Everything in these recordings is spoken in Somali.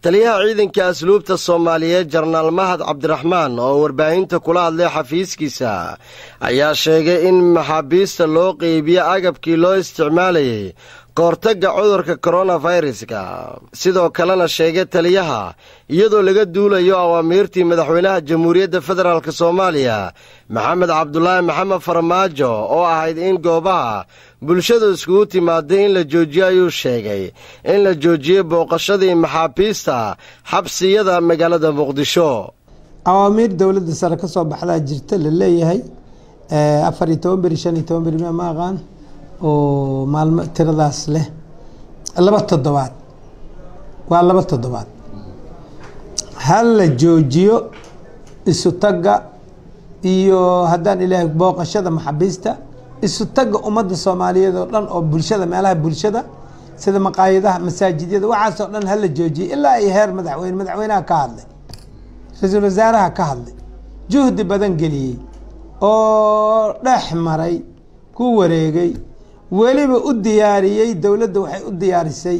taliyaha ciidanka asluubta soomaaliyeed jarnaal mahad cabdiraxmaan oo warbaahinta kula hadlay xafiiskiisa ayaa sheegay in maxaabiista loo qeybiyo agabkii loo isticmaalayay kahortagga cudurka koronaviruska sidoo kalena sheegay taliyaha iyadoo laga duulayo awaamiirtii madaxweynaha jamhuuriyadda federaalk soomaaliya maxamed cabdulaahi maxamed farmaajo oo ahayd in goobaha bulshadu iskugu timaaday in la joojiyo ayuu sheegay in la joojiyey booqashadii maxaabiista xabsiyada magaalada muqdisho awaamiir dowladda sare ka soo baxdaa jirta la leeyahay afar iyo toban beri shan iyo toban beri ma aqaan oo maalmo tiradaas leh laba toddobaad waa laba toddobaad ha la joojiyo isu tagga iyo haddaan ilaahay booqashada maxaabiista isu tagga ummadda soomaaliyeed oo dhan oo bulshada meelaha bulshada sida maqaayadaha masaajidyada waxaasoo dhan hala joojiye ilaa ay heer madaxweyne madaxweynaha ka hadlay ra-iisul wasaaraha ka hadlay juhdi badan geliyey oo dhex maray ku wareegay weliba u diyaariyey dowladda waxay u diyaarisay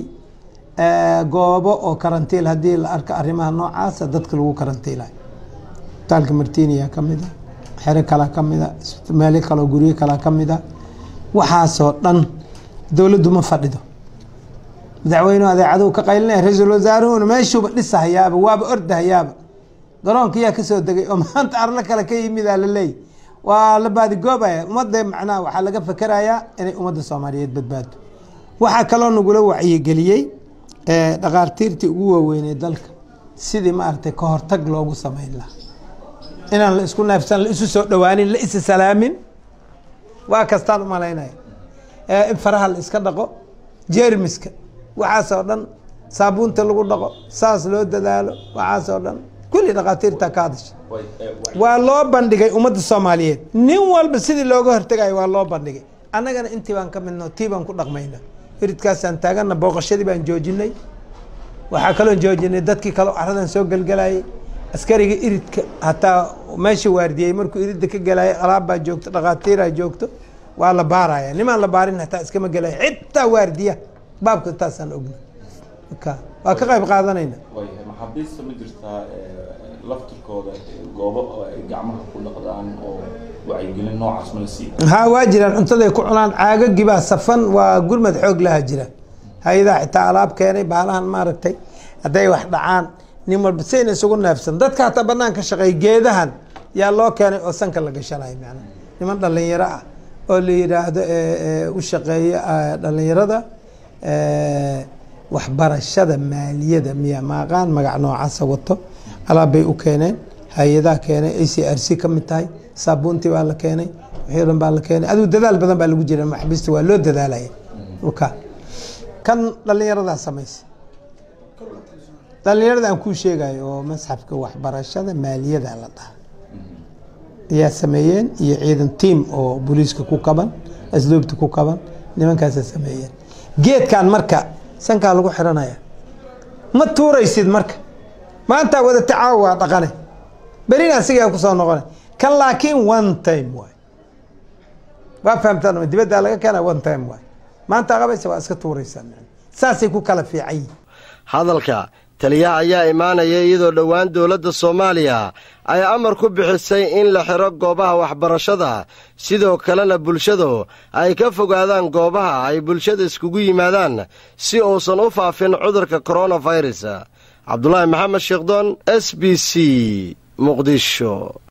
goobo oo karantiil haddii la arko arrimaha noocaasa dadka lagu karantiilayo isbitaalka martiniya ka mid a xero kalaa ka mid a meelo kaleo guryo kalaa ka mid a waxaasoo dhan dowladdu ma fadhido madaxweynuhu adeecaduu ka qaylinaya ra-iisul wasaaruhuna meeshuuba dhisahayaaba waaba ordahayaaba garoonka yaa kasoo degay oo maanta arlo kale ka yimidaa la leeyay waa la baadigoobaya ummadda macnaha waxaa laga fakerayaa inay ummadda soomaaliyeed badbaado waxaa kaloo nagula wacyigeliyey dhakhaartiirtii ugu waaweynay dalka sidii maaragtay ka hortag loogu sameyn lahaa inaan la isku neefsan la isu soo dhawaanin la isa salaamin waa kastaan umalaynaya in faraha la iska dhaqo jeermiska waxaasoo dhan saabuunta lagu dhaqo saas loo dadaalo waxaasoo dhan kulli dhakhaatiirta ka hadasha waa loo bandhigay ummadda soomaaliyeed nin walba sidii looga hortegayo waa loo bandhigay annagana intii baan ka midno tii baan ku dhaqmayna iridkaasaan taagana booqashadii baan joojinay waxaa kaloon joojinay dadkii kaleo aradan soo gelgelayay askariga iridka hataa meesha waardiyey markuu iridda ka gelayay alaabbaa joogto dhakhaatiiraa joogto waa la baaraya nimaan la baarin hataa iskama gelaya xitaa waardiya baabka taasaan ogna waa ka qayb qaadanayna maxaabiista ma jirtaa laftirkooda goobo oo ay gacmaha ku dhaqdaan oo wacyigelin noocaas ma la siiya haa waa jiraan cuntaday ku cunaan caagagibaa safan waa gurmad xoog laha jira hay-adaha xitaa alaab keenay baalahan maaragtay hadday wax dhacaan nin walba sayna isugu neefsan dadka hataa banaan ka shaqeey geedahan yaa loo keenay oo sanka la gashanayo macnaa niman dhalinyaro ah oo la yidhaahdo u shaqeeya dhalinyarada waxbarashada maaliyada miya maaqaan magac noocaasa wato alaab bay u keeneen hay-adaha keenay a c r c ka mid tahay saabuuntii baa la keenay wixii o dhan baa la keenay adigu dadaal badan baa lagu jira maxabiista waa loo dadaalaya ka kan dhalinyaradaa samaysa dhalinyarada aan kuu sheegayo oo masxafka waxbarashada maaliyada la dhaha ayaa sameeyeen iyo ciidan tiam oo booliiska ku kaban asluubta ku kaban nimankaasa sameeyeen geedkan marka sankaa lagu xiranaya ma tuuraysid marka maantaa wada tacaawa waa dhaqane berina asigaa kusoo noqona kan laakiin one time waay waa fahamtaan dibaddaa laga keena one time waay maanta qabaysa waa iska tuuraysaa saasay ku kala fiican yihin hadalka taliyaha ayaa imaanaya iyadoo dhowaan dowladda soomaaliya ay amar ku bixisay in la xiro goobaha waxbarashada sidoo kalena bulshadu ay ka fogaadaan goobaha ay bulshada iskugu yimaadaan si uusan u faafin cudurka koronafirus cabdulaahi maxamed sheekdoon s b c muqdisho